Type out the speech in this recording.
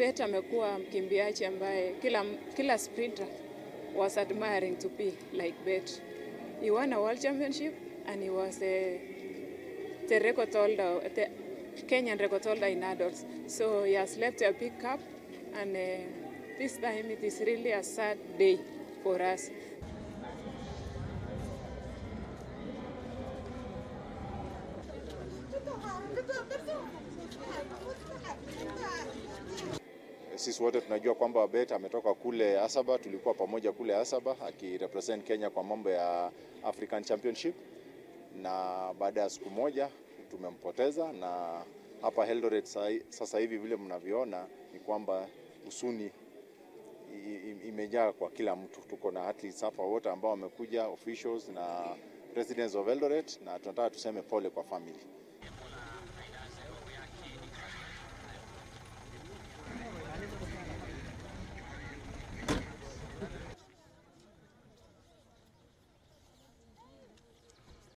Bet amekuwa mkimbiaji ambaye kila, kila sprinter was admiring to be like Bet. He won a world championship and he was a, the record holder, the Kenyan record holder in adults. So he has left a big cup and uh, this time it is really a sad day for us. Sisi wote tunajua kwamba Bet ametoka kule Asaba, tulikuwa pamoja kule Asaba akirepresent Kenya kwa mambo ya African Championship, na baada ya siku moja tumempoteza, na hapa Eldoret sasa hivi vile mnavyoona ni kwamba husuni imejaa kwa kila mtu. Tuko na athletes hapa wote ambao wamekuja, officials na residents of Eldoret, na tunataka tuseme pole kwa family.